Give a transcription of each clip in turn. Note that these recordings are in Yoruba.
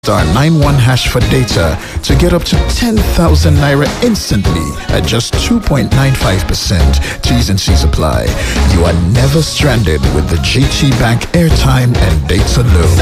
star 91 hash for data to get up to 10,000 naira instantly at just 2.95%. T's and C's apply. You are never stranded with the GT Bank airtime and data loan.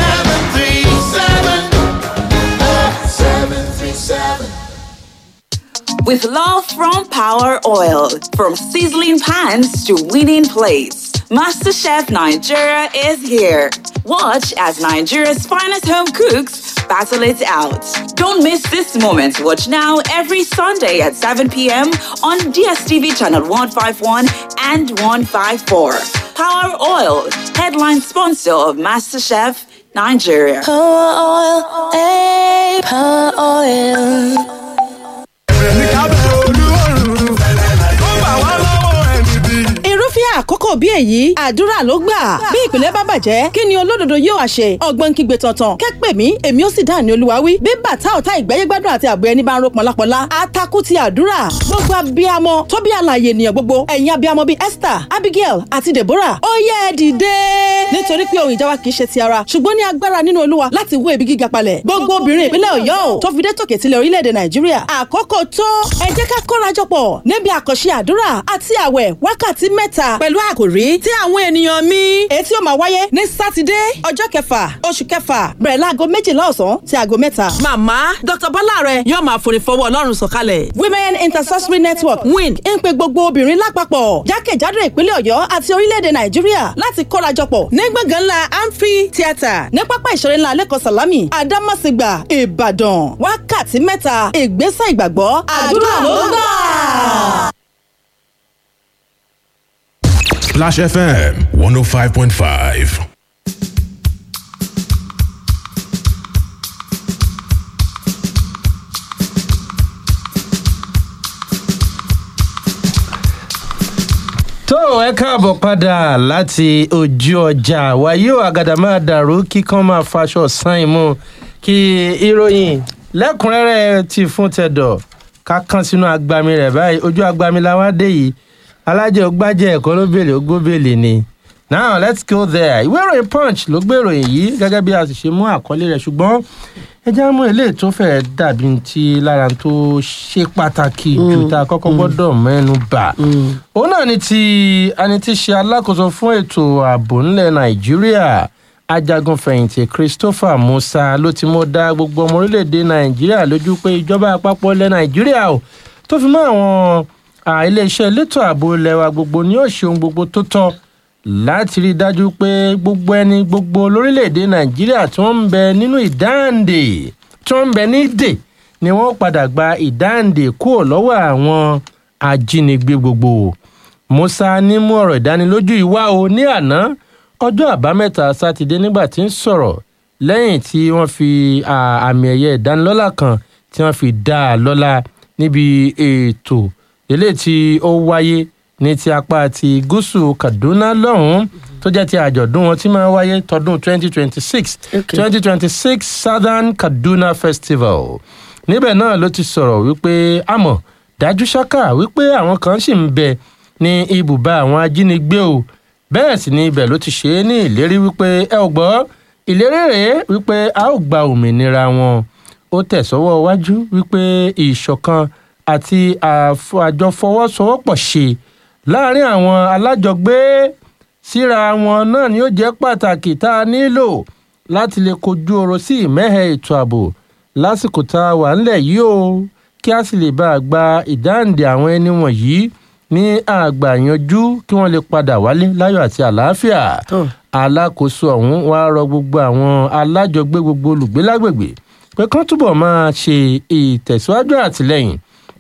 737 With love from Power Oil, from sizzling pans to winning plates, MasterChef Nigeria is here. Watch as Nigeria's finest home cooks battle it out. Don't miss this moment. Watch now every Sunday at 7 p.m. on DSTV channel 151 and 154. Power Oil, headline sponsor of MasterChef Nigeria. Power oil, eh, power oil. irúfẹ́ àkókò bí èyí àdúrà ló gbà bí ìpìlẹ̀ bá bàjẹ́ kí ni olódodo yóò wá ṣe ọgbọ́n kígbe tọ̀tàn kẹ́pẹ́ mi èmi ó sì dá ní olúwa wí bí bàtà ọ̀tá ìgbẹ́yẹ́gbádùn àti àbọ̀ ẹni bá ń ro pọ̀lápọ̀lá atakú ti àdúrà gbogbo abiyamọ tó bí àlàyé ènìyàn gbogbo ẹ̀yin abiyamọ bíi Esther Abigail àti Deborah ó yẹ ẹ dìde nítorí pé ohun ìjà wa kì í ṣe ti ara ṣùgbọ́n ní agbára nínú olúwa láti wó ibi gíga palẹ̀ gbogbo obìnrin ìpínlẹ̀ Ọ̀yọ́ ò tó fi dé tòkè tilẹ̀ orílẹ̀-èdè Nàìjíríà àkókò tó ẹ jẹ́ ká kórajọpọ̀ níbi àkànṣe àdúrà àti àwẹ̀ wákàtí mẹ́ta pẹ̀lú àkòrí tí àwọn ènìyàn mi èyí tí ó máa wáyé ní sátidé ọjọ́ kẹfà oṣù kẹfà bẹ̀rẹ̀ láago méjìlá ọ̀sán sí aago mẹ́ta. màmá dr bọ́lá rẹ̀ yóò máa forí fọwọ́ ọlọ́run sọ̀kalẹ̀. women intercessory network win ń pe gbogbo obìnrin lápapọ̀ jákèjádò ìpínlẹ̀ ọ̀yọ́ àti orílẹ̀-èdè nàìjíríà láti kórajọpọ̀ ní gbọ̀ngàn ńlá amphi theatre ní pápá ìṣeré ńlá lẹ́kọ̀ọ́ sàlámì àdámàsìgbà ìbàdàn wákàtí mẹ́ta ìgbésẹ̀ ìgbàgbọ́ àdúrà ló gbà. Splash FM 105.5. tó ẹ káàbọ̀ padà láti ojú ọjà wàyí ò àgàdà máa dàrú kíkan máa faṣọ san ìmú kí ìròyìn lẹ́kùnrẹ́rẹ́ ti fún tẹ̀dọ̀ ká kán sínú agbami rẹ̀ báyìí ojú agbami la wá dé yìí alájẹ ògbájẹ ẹ̀kọ́ ló bèlè ó gbóbèlè ni now let's go there ìwé ìròyìn punch ló gbé ìròyìn yìí gẹ́gẹ́ bí a sì ṣe mú àkọlé rẹ̀ ṣùgbọ́n ẹ já mú eléyìí tó fẹ́ẹ́ dàbí ti lára tó ṣe pàtàkì jù tá a kọ́kọ́ gbọ́dọ̀ mẹ́nu bà òun náà ni ti ẹni tí ṣe alákòóso fún ètò ààbò ńlẹ̀ nàìjíríà ajagunfẹ̀yìntì christopher musa ló ti mọ́ dá gbogbo ọmọ orílẹ̀-èdè nàìjíríà lójú pé ìjọba àpapọ̀ ilẹ̀ nàìjíríà ò tó fi mọ́ àwọn iléeṣẹ́ elétò ààbò ilẹ̀ wa gbogbo ni yóò ṣe ohun gbogbo tó tọ́ láti rí i dájú pé gbogbo ẹni gbogbo lórílẹ̀‐èdè nàìjíríà tí wọ́n ń bẹ nínú ìdáǹdè tí wọ́n ń bẹ ní dè ni wọ́n padà gba ìdáǹdè kúrò lọ́wọ́ àwọn ajínigbé gbogbo musa ní mú ọ̀rọ̀ ìdánilójú ìwá o ní àná ọjọ́ àbámẹ́ta sátidé nígbà tí ń sọ̀rọ̀ lẹ́yìn tí wọ́n fi àmì ẹ̀yẹ ìdánilọ́lá kan tí wọ́n fi dá a lọ́lá níbi ètò eléyìí tí ó wáyé ní ti apá ti gúúsù kaduna lọ́hùn-ún tó jẹ́ ti àjọ̀dún wọn tí máa ń wáyé tọdún 2026 2026 southern kaduna festival níbẹ̀ náà ló ti sọ̀rọ̀ wípé àmọ̀ dájú ṣáká wípé àwọn kan sì ń bẹ ní ibùba àwọn ajínigbé o bẹ́ẹ̀ sì ni ibẹ̀ ló ti ṣe é ní ìlérí wípé ẹ ò gbọ́ ìlérí rèé wípé a ó gba òmìnira wọn ó tẹ̀sọ́wọ́ wájú wípé ìṣọ̀kan àti àjọfọwọ́sowọ́pọ̀ ṣe láàrin àwọn alájọgbé síra wọn náà ni ó jẹ́ pàtàkì tá a nílò láti lè kojú ọ̀rọ̀ sí ìmẹ́hẹ̀ ètò ààbò lásìkò tá a wà ńlẹ̀ yìí o kí a sì lè bá a gba ìdáǹdè àwọn ẹni wọ̀nyí ní àgbà yanjú kí wọ́n lè padà wálé láyọ̀ àti àlàáfíà alákòóso ọ̀hún wàá rọ gbogbo àwọn alájọgbé gbogbo olùgbé lágbègbè pé kán túbọ̀ máa ṣe ìtẹ̀síwájú àtìlẹ́yìn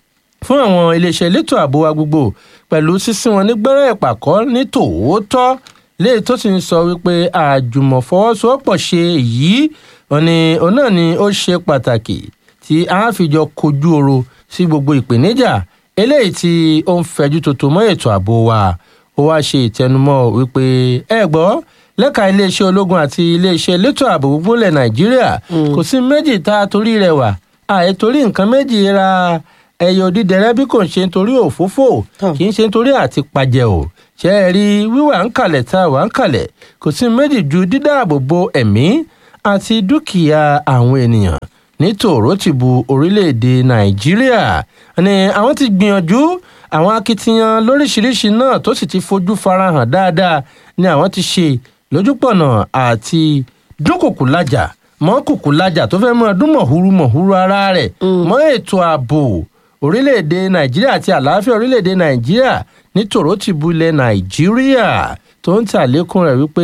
fún àwọn iléeṣẹ́ elétò ààbò wa gbogbo pẹ̀lú sísìn wọn ní gbẹ́rẹ́ ìpàkọ́ ní tòótọ́ léyìí tó sì ń sọ wípé àjùmọ̀fọwọ́sowọ́pọ̀ ṣe èyí òní òun náà ni ó ṣe pàtàkì tí a fi jọ kojú oro sí gbogbo ìpèníjà eléyìí tí ó ń fẹjú tòótọ́ mọ́ ètò ààbò wa ó wá ṣe ìtẹnumọ́ wípé ẹ gbọ́ lẹ́ka iléeṣẹ́ ológun àti iléeṣẹ́ elétò ààbò gbogbo ilẹ̀ nàìjíríà kò sí méjì tá a torí rẹ̀ wà àìtorí nǹkan méjì ra ẹyọ dídẹrẹ bí kò ń ṣe nítorí òfófó kì í ṣe nítorí àti pàjẹ o ṣe é rí wíwà ń kalẹ̀ tá a wà ń kalẹ̀ kò sí méjì ju dídáàbò bo ẹ̀mí àti dúkìá àwọn ènìyàn ní tòrótìbù orílẹ̀-èdè nàìjíríà ni àwọn ti gbìyànjú àwọn akitiyan lóríṣiríṣi náà tó sì ti fojú farahàn dáadáa ni àwọn ti ṣe lójúpọ̀nà àti dúnkùkù lájà mọ́ kùkù lájà tó fẹ́ mọ́ ọdún mọ̀húrú mọ̀húrú ara rẹ̀ mọ́ ètò ààbò orílẹ̀-èdè nàìjíríà àti àlàáfíà orílẹ̀-èdè nàìjíríà ní tòrótìbù ilẹ̀ nàìjíríà tó ń tàlékún rẹ̀ wípé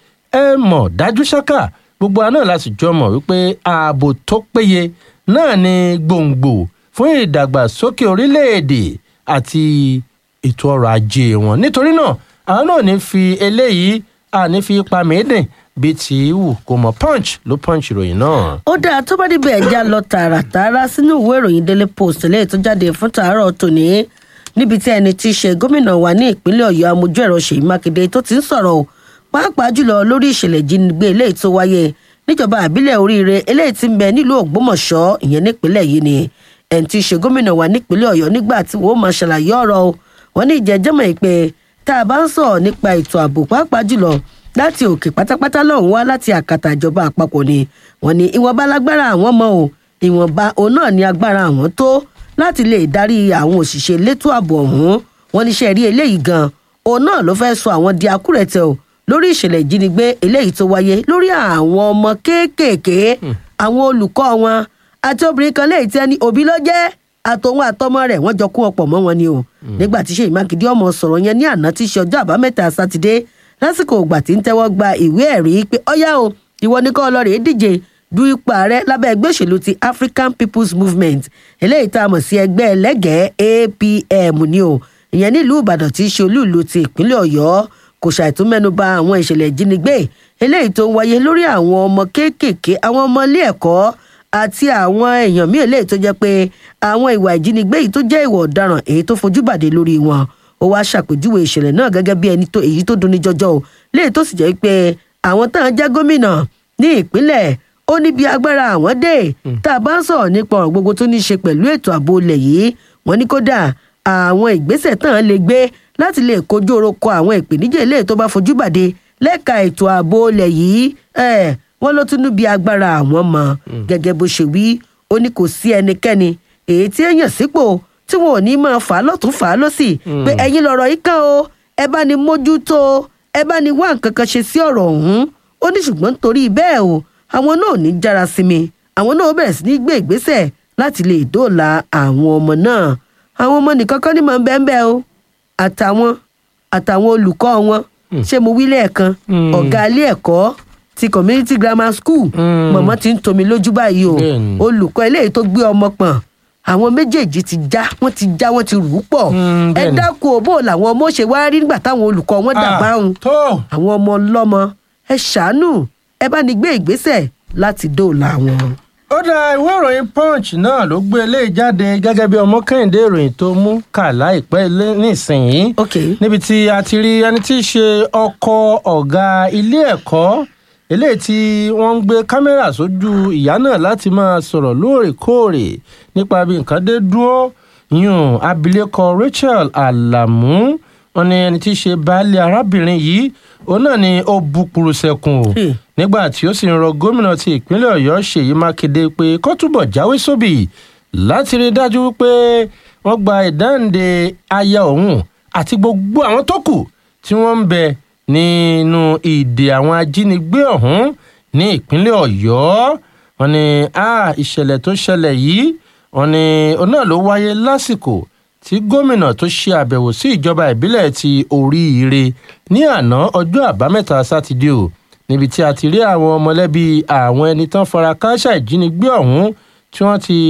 ẹ mọ̀ dájú ṣáká gbogbo àná láti jọ mọ̀ wípé ààbò tó péye náà ni gbòǹgbò fún ìdàgbàsókè orílẹ̀-èdè àti ètò ọrọ̀ ajé wọn nítorí náà àwọn náà ní fi eléyìí àní fi ipa mẹ́ẹ̀dìn bíi ti wù kó mọ punch ló punch ìròyìn náà. ó dáa tó bá débẹ̀ ẹja lọ tààràtààrà sínú ìwé ìròyìn daily post lẹ́yìn tó jáde fún tàárọ̀ tòní níbi tí ẹni tí í ṣe gómìnà wa ní ìpínlẹ̀ ọ̀yọ́ amójú ẹ̀rọ ṣèyí mákindé tó ti ń sọ̀rọ̀ o pàápàá jùlọ lórí ìṣẹ̀lẹ̀ ìjínigbé eléyìí tó wáyé níjọba àbílẹ̀ oríire eléyìí tí ń bẹ nílùú ògbómọ̀ṣọ́ ìyẹn nípínlẹ̀ yìí ni ẹni tí í ṣe gómìnà wa nípínlẹ̀ ọ̀yọ́ nígbà tí wọ́n máa ṣàlàyé ọ̀rọ̀ o wọ́n ní ìjẹ́jẹ́mọ̀ ìpè tá a bá ń sọ̀rọ̀ nípa ètò ààbò pàápàá jùlọ láti òkè pátápátá lọ́hùn wá láti àkàtà ìjọba àpapọ̀ ni wọ́n ní ìwọ̀nba lágbára àwọn mọ́ o ìwọ̀nba òun náà ní agbára àwọn tó láti lè darí àwọn òṣìṣẹ́ elétò ààbò ọ̀hún wọ́n níṣẹ́ rí eléyìí gan òun náà ló fẹ́ sọ àwọn di akúrẹ̀tẹ̀ o lórí ìṣẹ̀lẹ̀ ìjínigbé eléyìí tó wáyé lórí àwọn ọmọ kéékèèké àwọn olùkọ́ wọn àti obìnrin kan léyìí tí ẹni òbí ló jẹ́ àtòun àtọmọ rẹ̀ wọ́n jọ kó ọ̀pọ̀ mọ́ wọn ni o nígbà tí Ṣèyí Mákindé ọmọ sọ̀rọ̀ yẹn ní àná tí í ṣe ọjọ́ àbámẹ́ta sátidé lásìkò ìgbà tí ń tẹ́wọ́ gba ìwé ẹ̀rí pé ọ̀yá o ìwọ ní kọ́ ọlọ́rẹ̀ díje du ipò ààrẹ lábẹ́ ẹgbẹ́ òṣèlú ti African People's Movement eléyìí tá a mọ̀ sí ẹgbẹ́ ẹlẹ́gẹ̀ẹ́ APM ni o ìyẹn nílùú Ìbàdàn tí í ṣe olúùlú ti ìpínlẹ̀ Ọ̀yọ́ kò ṣàìtún mẹ́nuba àwọn ìṣẹ̀lẹ̀ ìjínigbé eléyìí tó ń wáyé lórí àwọn ọmọ kéékèèké àwọn ọmọ ilé ẹ̀kọ́ àti àwọn èèyàn míì eléyìí tó jẹ́ pé àwọn ìwà ìjínigbé yìí tó jẹ́ ìwà ọ̀daràn èyí tó fojú bàdé lórí wọn ó wáá ṣàpèjúwe ìṣẹ̀lẹ̀ náà gẹ́gẹ́ bí ẹni tó èyí tó dunni jọjọ o léyìí tó sì jẹ́ pé àwọn táwọn jẹ́ gómìnà ní ìpínlẹ̀ ó ní bí agbára àwọn dé tá a bá ń sọ̀rọ̀ nípa ọ̀rọ̀ gbogbo tó ní í ṣe pẹ̀lú ètò ààbò ilẹ̀ yìí wọ́n ní kódà àwọn ìgbésẹ̀ tán lè gbé láti lè kojú orúkọ àwọn ìpèníjà eléyìí tó bá fojú bàdé lẹ́ka ètò ààbò ilẹ̀ yìí wọ́n ló tún níbi agbára àwọn mọ̀ gẹ́gẹ́ bó ṣe wí ó ní kò sí ẹnikẹ́ni èyí tí èèyàn sípò tí wọn ò ní máa fà á lọ́tún fà á lọ́sì pé ẹ̀yin lọ̀rọ̀ yìí kàn o ẹ bá ní mójútó ẹ bá ní wá nǹkan kan ṣe sí ọ̀rọ̀ ọ̀hún ó ní ṣùgbọ́n nítorí bẹ́ẹ̀ o àwọn náà ò ní jára sí mi àwọn náà ó bẹ̀rẹ̀ sí ní gbé ìgbésẹ̀ láti lè dóòlà àwọn ọmọ náà àwọn ọmọ nìkan kan ní mọ̀ ń bẹ́ẹ̀ bẹ́ẹ̀ o àtàwọn àtàwọn olùkọ́ wọn ṣé mo wí lẹ́ẹ̀kan ọ̀gá ilé ẹ̀kọ́ ti community grammar school mọ̀mọ́ ti ń tomi lójú báyìí o olùkọ́ eléyìí tó gbé ọmọ pọ̀n àwọn méjèèjì ti já wọn ti já wọn ti rù ú pọ̀ ẹ dákun òbó làwọn ọmọ ṣe wá rí nígbà táwọn olùkọ́ wọn dàgbà ń àwọn ọmọ ọlọ́mọ ẹ ṣàánú ẹ bá ní gbé ìgbésẹ̀ láti dóòlà wọn. ó dá ìwé ìròyìn punch náà ló gbé eléyìí jáde gẹ́gẹ́ bí ọmọ kẹ́hìndé ìròyìn tó mú kà láìpẹ́ nísìnyí níbi tí a ti rí ẹni tí í ṣe ọkọ ọ̀gá ilé ẹ̀kọ́ eléyìí tí wọ́n ń gbé kámẹ́rà sójú ìyá náà láti máa sọ̀rọ̀ lóòrèkóòrè nípa bí nǹkan dé dúró yùn abilékọ Rachel Alamu wọn ní ẹni tí í ṣe baálé arábìnrin yìí òun náà ni ó bu purusẹ̀kùn o nígbà tí ó sì ń rọ gómìnà ti ìpínlẹ̀ Ọ̀yọ́ Ṣèyí Mákindé pé kó túbọ̀ jáwé sóbì láti rí i dájú wípé wọ́n gba ìdáǹdè aya òun àti gbogbo àwọn tó kù tí wọ́n ń bẹ nínú ìdè àwọn ajínigbé ọ̀hún ní ìpínlẹ̀ Ọ̀yọ́ wọ́n ní ìṣẹ̀lẹ̀ tó ṣẹlẹ̀ yìí wọ́n ní òun náà ló wáyé lásìkò tí gómìnà tó ṣe àbẹ̀wò sí ìjọba ìbílẹ̀ ti Oríire ní àná ọjọ́ àbámẹ́ta sátidé o níbi tí a ti rí àwọn mọ̀lẹ́bí àwọn ẹni tán fara káṣá ìjínigbé ọ̀hún tí wọ́n ti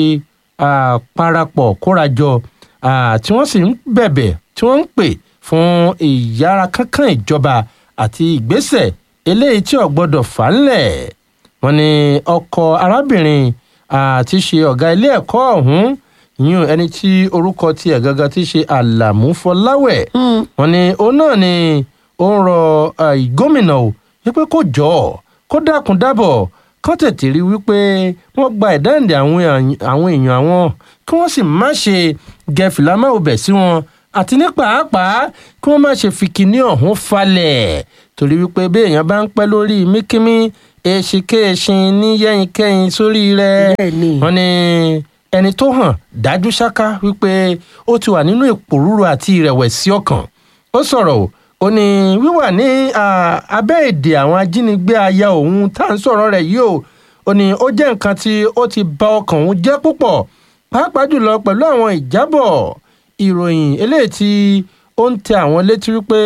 parapọ̀ kórajọ tí wọ́n sì ń bẹ̀bẹ̀ tí wọ́n ń pè fún ìyára kánkán ìjọba àti ìgbésẹ̀ eléyìí tí ò gbọ́dọ̀ fà á ńlẹ̀ wọ́n ní ọkọ arábìnrin àti ṣe ọ̀gá ilé ẹ̀kọ́ ọ̀hún yún ẹni tí orúkọ tiẹ̀ gangan ti ṣe àlàmú fọláwẹ̀ wọ́n ní òun náà ni ó ń rọ gómìnà o wípé kó jọ kó dákun dábọ̀ kán tètè rí wípé wọ́n gba ìdáǹdè àwọn èèyàn àwọn kí wọ́n sì má ṣe gẹ̀fìlà máa bẹ̀ sí wọn àti ní pàápàá kí wọ́n má ṣe fi kinní ọ̀hún falẹ̀ torí wípé bí èèyàn bá ń pẹ́ lórí míkímí èsìkéèsìn ní yẹ́yìnkẹ́yìn sórí rẹ̀ Bẹ́ẹ̀ni. wọ́n ní ẹni tó hàn dájú ṣáká wípé ó ti wà nínú ìpòrúru àti ìrẹ̀wẹ̀sì ọkàn ó sọ̀rọ̀ o ó ní wíwà ní ah, abẹ́ èdè àwọn ajínigbé aya òun tá à ń sọ̀rọ̀ rẹ̀ yìí o ó ní ó jẹ́ nǹkan tí ó ti ba ọkàn òun jẹ́ púpọ̀ pàápàá jùlọ pẹ̀lú àwọn ìjábọ̀ ìròyìn eléyìí tí ó ń tẹ àwọn létí wípé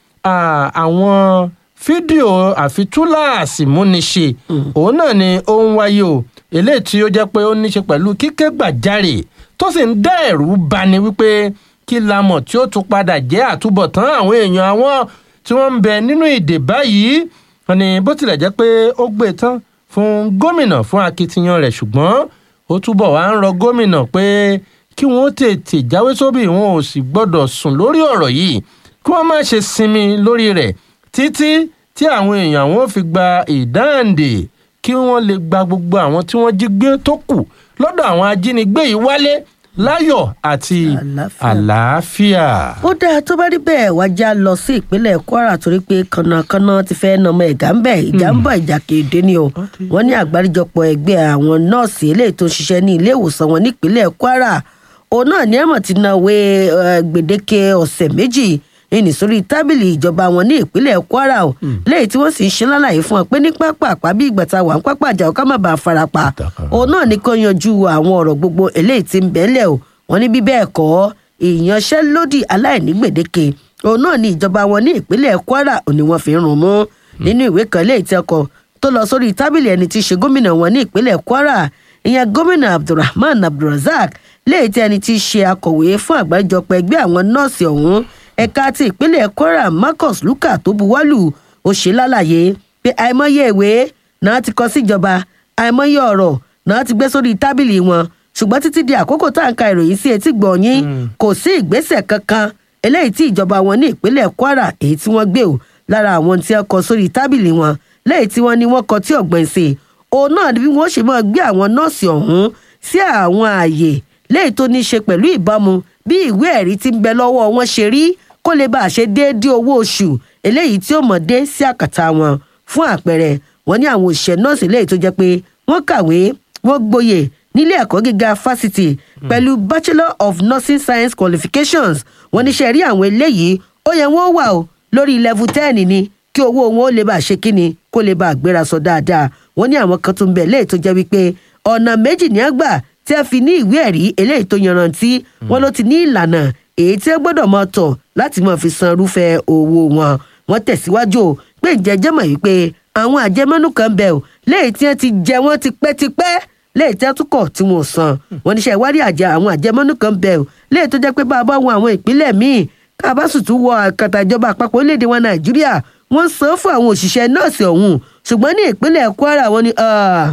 ah, àwọn fídíò àfitúláàsì múniṣe òun náà ni ó ń wáyé o eléyìí tí ó jẹ́ pé ó ní ṣe pẹ̀lú kíké gbàjarè tó sì ń dá ẹ̀rù bani wípé kí la mọ̀ tí ó tún padà jẹ́ àtúbọ̀tán àwọn èèyàn àwọn tí wọ́n ń bẹ nínú ìdè báyìí wọn ni bó tilẹ̀ jẹ́ pé ó gbé e tán fún gómìnà fún akitiyan rẹ̀ ṣùgbọ́n ó túbọ̀ wá ń rọ gómìnà pé kí wọ́n tètè jáwé sóbì wọn ò sì gbọ́dọ̀ sùn lórí ọ̀rọ̀ yìí kí wọ́n má ṣe sinmi lórí rẹ̀ títí tí àwọn èèyàn wọn ò fi gba ìdáǹdè kí wọ́n lè gba gbogbo àwọn tí wọ́n jí gbé tó kù lọ́dọ̀ àwọn ajínigbé yìí wálé láyọ̀ àti Àlàáfíà. àlàáfíà. ó dáa tó bá rí bẹ́ẹ̀ wá já lọ sí ìpínlẹ̀ kwara torí pé kànnàkànnà ti fẹ́ nàmọ ẹ̀gá ń bẹ̀ ìjà ń bọ̀ ìjà kéde ni o wọ́n ní àgbáríjọpọ̀ ẹgbẹ́ àwọn nọ́ọ̀sì eléyìí tó ń ṣiṣẹ́ ní ilé ìwòsàn wọn nípínlẹ̀ kwara òun náà ní ẹ̀mọ̀ ti náwó gbèdéke ọ̀sẹ̀ méjì ìní sórí tábìlì ìjọba wọn ní ìpínlẹ̀ kwara o léyìí tí wọ́n sì ń ṣe lálàyé fún ọ pé ní pápá àpá bí ìgbà tá a wà ń pápá àjà ọ̀ká má bàa farapa òun náà ní kó yanjú àwọn ọ̀rọ̀ gbogbo eléyìí tí ń bẹ́lẹ̀ o wọ́n ní bí bẹ́ẹ̀ kọ́ ìyanṣẹ́lódì aláìní gbèdéke òun náà ní ìjọba wọn ní ìpínlẹ̀ kwara ò ní wọ́n fi ń rún mú nínú ìwé kan léyìí tí ọkọ̀ tó lọ sórí tábìlì ẹni tí í ṣe gómìnà wọn ní ìpínlẹ̀ kwara ìyẹn gómìnà abdulrahman abdulrasaq léyìí tí ẹni tí í ṣe akọ̀wé fún àgbáríjọpọ̀ ẹgbẹ́ àwọn nọ́ọ̀sì ọ̀hún ẹ̀ka ti ìpínlẹ̀ kwara marcus luka tó buwọ́lù ó ṣe lálàyé pé àìmọye ìwé náà ti kọ síjọba àìmọye ọ̀rọ̀ náà ti gbé sórí tábìlì wọn ṣùgbọ́n títí di àkókò tá à ń ka ìròyìn sí etí gbọ̀nyìn kò sí ìgbésẹ̀ kankan eléyìí tí ìjọba wọn ní ìpínlẹ̀ kwara èyí tí wọ́n gbé o lára àwọn tí wọ́n kọ sórí tábìlì wọn lẹ́yìn tí wọ́n ní wọ́n kọ tí ọ̀gbìn sí òun náà ni bí wọ́n ṣe máa gbé àwọn nọ́ọ̀sì ọ̀hún sí àwọn ààyè lẹ́yìn tó ní í ṣe pẹ̀lú ìbámu bí ìwé ẹ̀rí tí ń bẹ lọ́wọ́ wọn ṣe rí kó lè bá a ṣe déédéé owó oṣù eléyìí tí ó mọ̀ dé sí àkàtà wọn fún àpẹẹrẹ wọn ní àwọn òṣìṣẹ́ nọ́ọ̀sì eléyìí tó jẹ́ pé wọ́n kàwé wọ́n gboyè nílé ẹ̀kọ́ gíga fásitì pẹ̀lú bachelor of nursing science qualifications wọ́n níṣẹ́ rí àwọn eléyìí ó yẹ wọ́n wà o lórí level ten ni kí owó wọn ó lè bá a ṣe kíni kó lè bá a gbéra sọ dáadáa wọ́n ní àwọn kan tó ń bẹ̀ léyìí tó jẹ́ wípé ọ̀nà méjì ní àgbà tí a fi ní ìwé ẹ̀rí eléyìí tó yanrantí wọn ló ti ní ìlànà èyí tí ó gbọ́dọ̀ máa tọ̀ láti máa fi san irúfẹ́ owó wọn wọ́n tẹ̀síwájú o pé ìjẹ́jẹ́ mọ̀ wípé àwọn àjẹmọ́nú kan bẹ̀ o léyìí tí wọ́n ti jẹ wọ́n tipẹ́tipẹ́ léyìí tí wọ́n tún kọ̀ tí wọ́n san wọ́n níṣẹ́ ìwádìí àjẹ àwọn àjẹmọ́nú kan bẹ̀ o léyìí tó jẹ́ pé bá a bá wọ àwọn ìpínlẹ̀ míì ká a bá sì tún wọ àkàtà ìjọba àpapọ̀ orílẹ̀-èdè wa nàìjíríà wọ́n san fún àwọn òṣìṣẹ́ nọ́ọ̀sì ọ̀hún ṣùgbọ́n ní ìpínlẹ̀ kwara wọ́n ní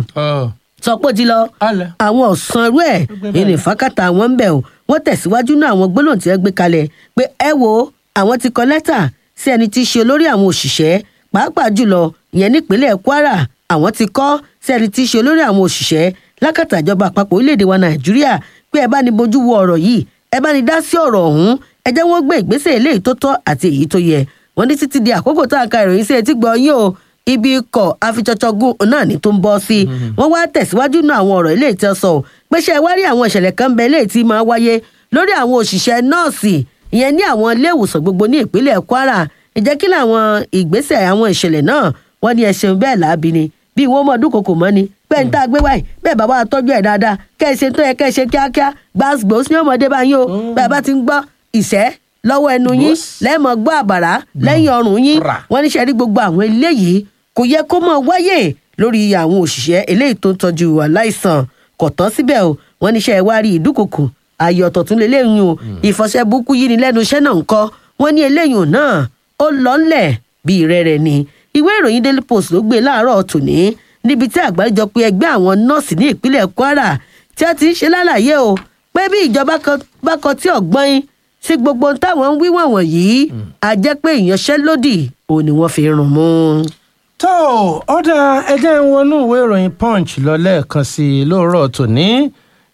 sọpọ́ ti lọ àwọn ọ̀sán irú ẹ̀ ìní fákàtà àwọn ń bẹ̀ o wọ́n tẹ̀síwájú náà àwọn gbólóhùn tí wọ́n gbé kalẹ̀ pé ẹ wo àwọn ti kọ lẹ́tà sí ẹni tí í ṣe olórí àwọn òṣìṣẹ́ pàápàá jùlọ ìyẹn nípínlẹ̀ kwara àwọn ti kọ́ sí ẹni tí í ṣe olórí àwọn òṣìṣẹ́ lákàtà ìjọba àpapọ̀ orílẹ̀-èdè wa nàìjíríà pé ẹ bá ní bójú wo ọ̀rọ̀ yìí ẹ bá ní dá sí ọ̀rọ̀ ọ̀hún ẹ jẹ́ wọ́n gbé ìgbésẹ̀ eléyìí tó tọ́ àti èyí tó yẹ wọ́n ní títí di àkókò tá a ka ìròyìn sí etí gbọ́ yín o ibi ikọ̀ afiṣọ́ṣọ́gùn náà ní tó ń bọ́ sí wọ́n wá tẹ̀síwájú náà àwọn ọ̀rọ̀ eléyìí tí wọ́n sọ pé ṣe wá rí àwọn ìṣẹ̀lẹ̀ kan bẹ eléyìí tí máa wáyé lórí àwọn òṣìṣẹ́ nọ́ọ̀sì ìyẹn ní àwọn ilé ìwòsàn gbogbo ní ìpínlẹ̀ kwara ìjẹ́ kí làwọn ìgbésẹ̀ àwọn ìṣẹ̀lẹ̀ náà wọ́n ní ẹṣin bẹ́ẹ̀ láabi ni bí wọ́n mọ̀ dúnkokò mọ́ ni bẹ́ẹ̀ ní tá a gbé wáyé bẹ́ẹ̀ bàbá wa tọ́jú ẹ̀ dáadáa kẹ́ ẹ ṣe tó yẹ kẹ́ ẹ ṣe kíákíá gbàgbós ní ọmọdé bá yín o bẹ́ẹ̀ bá ti ń gbọ́ ìṣẹ́ lọ́wọ́ ẹnu yín lẹ́ẹ̀mọ́ gbọ́ àbàrà lẹ́yìn ọrùn yín wọ́n ní sẹ́rí gbogbo àwọn eléyìí kò yẹ kó mọ̀ wáyé lórí àwọn òṣìṣẹ́ eléyìí tó ń tọ́jú aláìsàn kò tán síbẹ̀ o wọ́n ní sẹ́ wá rí ìdúkokò ayé ọ̀tọ̀ tún lélẹ́yìn o ìfọṣẹ́ burúkú yìí ni lẹ́nu iṣẹ́ náà ń kọ́ wọ́n ní eléyìí náà ó lọ ńlẹ̀ bíi rẹ̀rẹ̀ ni ìwé ìròyìn daily post ló gbé láàárọ̀ tòní níbi tí àgbáríjọpọ̀ ẹgbẹ́ àwọn nọ́ọ̀sì ní ìpínlẹ̀ kwara tí a ti ń ṣe lálàyé o pé bí ìjọba bá kọ tí ọ̀gbọ́n yín sí gbogbo táwọn ń wí wọ̀n yìí a jẹ́ pé ìyanṣẹ́lódì òun ni wọ́n fi rùn mú. tó ọ̀dà ẹjẹ́ ń wọnú ìwé ìròyìn punch lọ lẹ́ẹ̀kan sí i lóòrọ̀ tòní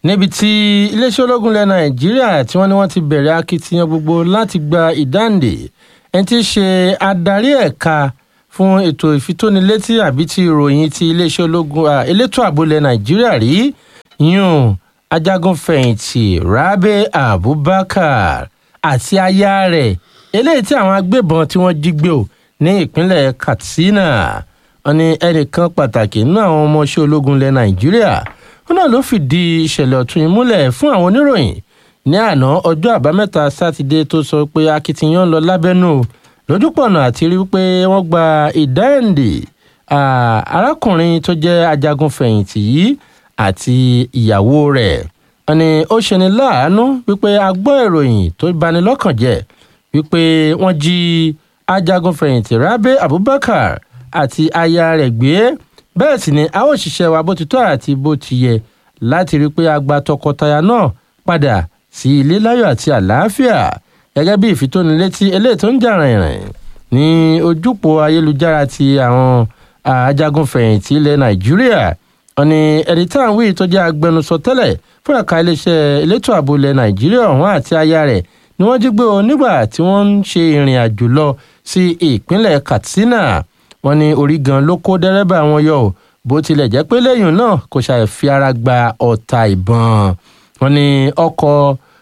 níbi tí iléeṣẹ́ ológun ilẹ̀ nàìjíríà tí wọ́n ní wọ́n ti bẹ̀rẹ̀ akitiyan gbogbo láti gba ìdáǹdè ẹni tí í ṣe adarí ẹ̀ka fún ètò ìfitónilétí àbí ti ìròyìn ti iléeṣẹ́ ológun à, elétò ààbò ilẹ̀ nàìjíríà rí yún ajagunfẹ̀yìntì rabe abubakar àti aya rẹ̀ eléyìí tí àwọn agbébọn tí wọ́n jí gbé o ní ìpínlẹ̀ katsina wọn ní ẹnìkan pàtàkì nínú àwọn ọmọọṣẹ́ ológun ilẹ̀ nàìjíríà wọn náà ló fìdí ìṣẹ̀lẹ̀ ọ̀tún yìí múlẹ̀ fún àwọn oníròyìn ní àná ọjọ́ àbámẹ́ta sátidé tó sọ pé akitiyan ń lọ lábẹ́nú o lójúpọ̀nà àti rí pé wọ́n gba ìdáǹdè ah, arákùnrin tó jẹ́ ajagunfẹ̀yìntì yìí àti ìyàwó rẹ̀ wọn ni ó ṣeni láàánú wípé a gbọ́ ìròyìn tó bani lọ́kàn jẹ́ wípé wọ́n jí ajagunfẹ̀yìntì rabe abubakar àti aya rẹ̀ gbé bẹ́ẹ̀ sì ni a ó ṣiṣẹ́ wa bó ti tọ́ àti bó ti yẹ láti rí i pé a gba tọkọtaya náà padà sí ilé láyọ̀ àti àlàáfíà gẹ́gẹ́ bí ìfitónilétí eléyìí tó ń jà rìnrìn ní ojúpọ̀ ayélujára ti àwọn ajagunfẹ̀yìntì ilẹ̀ nàìjíríà wọn ni ẹni tá à ń wí tó jẹ́ agbẹnusọ tẹ́lẹ̀ fún ẹ̀ka iléeṣẹ́ elétò ààbò ilẹ̀ nàìjíríà ọ̀hún àti aya rẹ̀ ni wọ́n jí gbé o nígbà tí wọ́n ń ṣe ìrìn àjò lọ sí ìpínlẹ̀ katsina wọn ní orí gan ló kó dẹ́rẹ́bà wọn yọ o bó tilẹ̀ jẹ́ pé lẹ́yìn náà kò ṣàì fi ara gba ọ̀tá ìbọn wọn ní ọkọ̀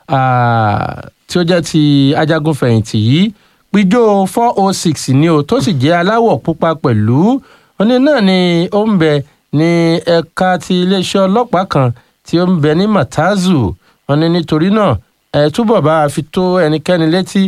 tí ó jẹ́ ti ajagunfẹ̀yìntì yìí pijó four oh six ni o tó sì jẹ́ aláwọ̀ pupa pẹ̀lú wọn ní náà ni ó ń bẹ ní ẹ̀ka ti iléeṣẹ́ ọlọ́pàá kan tí ó ń bẹ ní matazu wọn ní nítorí náà ẹ túbọ̀ bá a fi tó ẹnikẹ́ni létí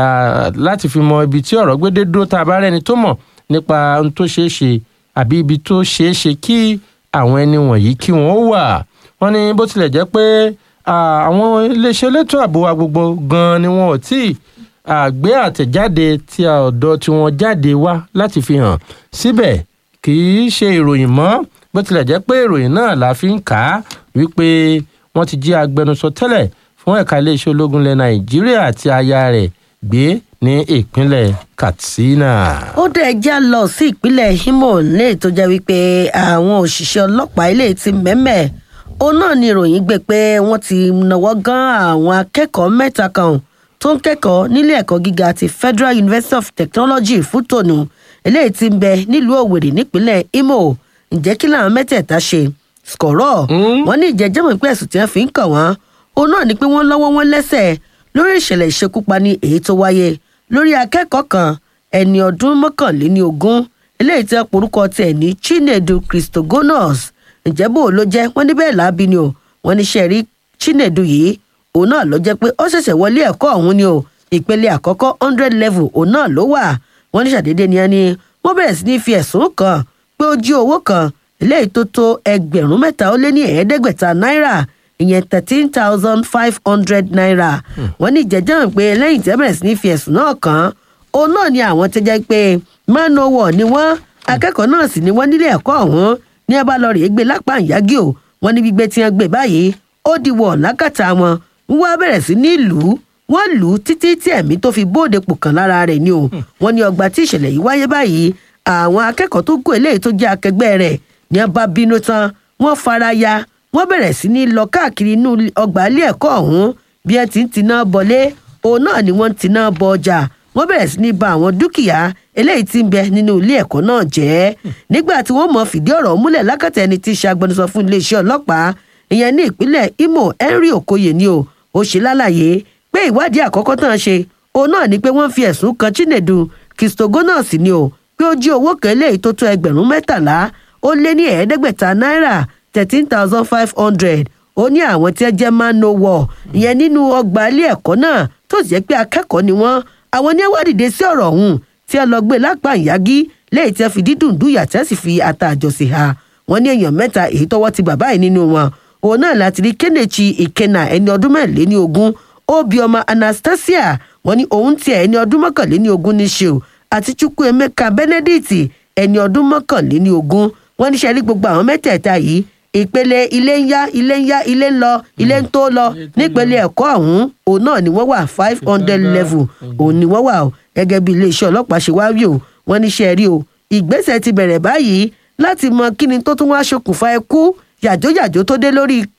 láti fi mọ ibi tí ọ̀rọ̀ gbédé dúró tá a bá rẹ́ni tó mọ̀ nípa ohun tó ṣeé ṣe àbí ibi tó ṣeé ṣe kí àwọn ẹni wọ̀nyí kí wọ́n wà wọ́n ní bó tilẹ̀ jẹ́ pé àwọn iléeṣẹ́ elétò ààbò wa gbogbo gan-an ni wọn ò tí ì gbé àtẹ̀jáde tí ọ̀dọ̀ tí wọ́n jáde wá láti fi hàn síbẹ̀ kì í ṣe ìròyìn mọ́ bó tilẹ̀ jẹ́ pé ìròyìn náà la fi ń kà á wípé wọ́n ti jí agbẹnusọ tẹ́lẹ̀ fún ẹ̀ka iléeṣẹ́ ológun ilẹ̀ nàìjíríà àti aya rẹ̀ gbé ní ìpínlẹ̀ katsina. ó dẹ̀ já lọ sí ìpínlẹ̀ imo ní ètò jẹ́ wípé àwọn òṣìṣẹ́ ọlọ́pàá ilé ti mẹ́mẹ́ òun náà ni ìròyìn gbé pé wọ́n ti náwó gan àwọn akẹ́kọ̀ọ́ mẹ́ta kan tó ń kẹ́kọ̀ọ́ nílé ẹ̀kọ́ gíga ti federal university of technology fútònù eléyìí ti ń bẹ nílùú òwèrè nípínlẹ̀ imo ǹjẹ́ kí làwọn mẹ́tẹ̀ẹ̀ta ṣe skọ̀rọ̀ wọ́n ní ìjẹ́jẹ́mọ̀ pé ẹ̀sùn tí wọ́n fi ń kàn wọ́n òun náà ni pé wọ́n lọ́wọ́ wọn lẹ́sẹ̀ lórí ìṣẹ̀lẹ̀ ìṣekúpani èyí tó wáyé lórí akẹ́kọ̀ọ́ kan ẹni ọdún mọ́kànléní ogún eléyìí tí wọ́n porúkọ tiẹ̀ ní chinedu christogonos ǹjẹ́ bó ló jẹ́ wọ́n ní bẹ́ẹ̀ láabi ni o wọ́n ní sẹ́ẹ̀rí chinedu yìí òun náà ló jẹ́ pé ó ṣẹ̀ṣẹ̀ wọlé ẹ̀kọ́ ọ̀hún ni o ìpele àkọ́kọ́ hundred level òun náà ló wà wọ́n ní ṣàdédé ni ẹni wọ́n bẹ̀rẹ̀ sí ní fi ẹ̀sùn kàn pé ó jí owó kan eléyìí tó tó ẹgbẹ̀rún mẹ́ta ó lé ní ẹ̀ẹ́dẹ́gbẹ̀ta náírà ìyẹn thirteen thousand five hundred naira wọ́n ní ìjẹ́jọ́ pé lẹ́yìn tí wọ́n bẹ̀rẹ̀ sí ní fi ẹ̀sùn náà kàn òun náà ni àwọn ti jẹ́ pé manowar ni wọ́n akẹ́kọ̀ọ́ náà sì ni wọ́n nílé ẹ̀kọ́ ọ̀hún ní ẹ bá lọ rèé gbé lápá ìyági o wọ́n ní gbígbé tí wọ́n gbé báyìí ó di wọ̀ lákàtà wọn wọ́n bẹ̀rẹ̀ sí ní lù ú wọ́n lù ú títí tí ẹ̀mí tó fi bóde pò kàn lára rẹ̀ ni o wọ́n ní ọgbà tí ìṣẹ̀lẹ̀ yìí wáyé báyìí àwọn akẹ́kọ̀ọ́ tó kú eléyìí tó jẹ́ akẹgbẹ́ rẹ̀ ní ẹ bá bínú tán wọ́n fara ya wọ́n bẹ̀rẹ̀ sí ní lọ káàkiri inú ọgbà ilé ẹ̀kọ́ ọ̀hún bí ẹ ti ń tiná bọlé òun náà ni wọ́n ń tiná bọ ọjà wọ́n bẹ̀rẹ̀ sí ní ba àwọn dúkìá eléyìí tí ń bẹ nínú ilé ẹ̀kọ́ náà jẹ́ nígbà tí wọ́n mọ̀ fìdí ọ̀rọ̀ múlẹ̀ lákàtà ẹni tí í ṣe agbẹnusọ fún iléeṣẹ́ ọlọ́pàá ìyẹn ní ìpínlẹ̀ imo henry okoye ni o ó ṣe lálàyé pé ìwádìí àkọ́kọ́ tán ṣe òun náà ni pé wọ́n fi ẹ̀sùn kan chinedu christogonos ni o pé ó jí owó kan eléyìí tó tó ẹgbẹ̀rún mẹ́tàlá ó lé ní ẹ̀ẹ́dẹ́gbẹ̀ta náírà thirteen thousand five hundred ó ní àwọn tí ẹ jẹ́ man no war ìyẹn nínú ọgbà ilé ẹ̀kọ́ náà tó sì jẹ́ pé akẹ́kọ̀ọ́ ni wọ́n àwọn ní ẹwà dìde sí ọ̀rọ̀ ọ̀hún tí ẹ lọ gbé lápá ìyági lẹ́yìn tí ẹ fi dídùn dùyà tí ẹ sì fi ata àjọsìn ha wọ́n ní èèyàn mẹ́ta èyí tọwọ́ ti bàbá yìí nínú wọn òun náà láti rí kẹ́nẹ̀chì ìkẹnà ẹni ọdún mẹ́rìnléní ogún obioma anastasia wọ́n ní òun tiẹ̀ ẹni ọdún mọ́kànléní ogún ní ṣe o àti chukwuemeka benedict ẹni ọdún mọ́kànléní ogún wọ́n ní sẹ́rí gbogbo àwọn mẹ́tẹ̀ẹ̀ta yìí ìpele ilé ń yá ilé ń yá ilé ń lọ ilé ń tó lọ nípele ẹ̀kọ́ ọ̀hún òun náà ni wọ́n wà five hundred level òun ni wọ́n wà o gẹ́gẹ́ bí iléeṣẹ́ ọlọ́pàá ṣe wá rí o wọ́n ní sẹ́rí o ìgbésẹ̀ ti bẹ̀rẹ̀ báyìí láti mọ kí ni tó tún wá ṣokùnfà ẹkú yàjóyàjó tó dé lórí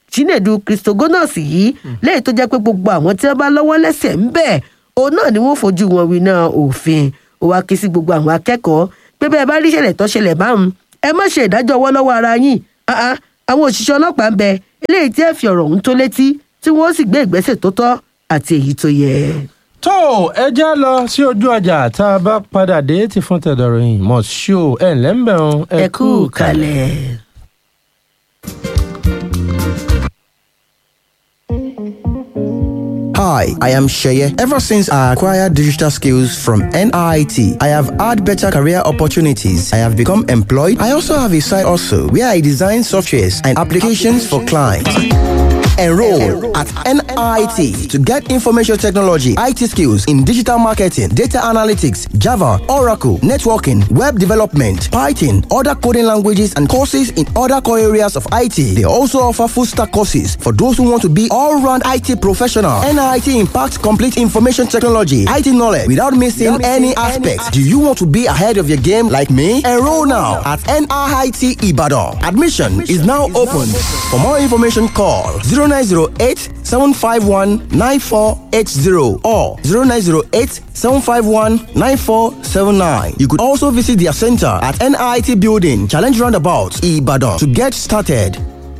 chinedu christogonus yìí lẹ́yìn tó jẹ́ pé gbogbo àwọn tí wọ́n bá lọ́wọ́ lẹ́sẹ̀ ń bẹ̀ òun náà ni wọ́n fojú wọn winá òfin ó wá ké sí gbogbo àwọn akẹ́kọ̀ọ́ pé bẹ́ẹ̀ bá rí ìṣẹ̀lẹ̀ tó ṣẹlẹ̀ báwọn ẹ má ṣe ìdájọ́ ọwọ́ lọ́wọ́ ara yín Ah, ah, àwọn òṣìṣẹ́ ọlọ́pàá ń bẹ eléyìí tí ẹ fi ọ̀rọ̀ ọ̀hún tó létí tí wọ́n sì gbé ìgbésẹ̀ tó tọ́ àti èyí tó yẹ. tó ẹ já lọ sí ojú ọjà tá a bá padà dé ti fún tẹ̀dọ̀rọ̀yìn mọ̀ ṣó ẹ̀ lẹ́ńbẹ̀rún ẹ kú kalẹ̀. Hi, I am Sheye. Ever since I acquired digital skills from NIT, I have had better career opportunities. I have become employed. I also have a side also where I design softwares and applications for clients. Enroll at NIT to get information technology, IT skills in digital marketing, data analytics, Java, Oracle, networking, web development, Python, other coding languages, and courses in other core areas of IT. They also offer full stack courses for those who want to be all round IT professional. NIT impacts complete information technology, IT knowledge without missing any aspects. Do you want to be ahead of your game like me? Enroll now at NIT Ibadan. Admission is now open. For more information, call 0908 751 9480 or 0908 751 9479. You could also visit their center at NIT Building, Challenge Roundabout, Ibadan to get started.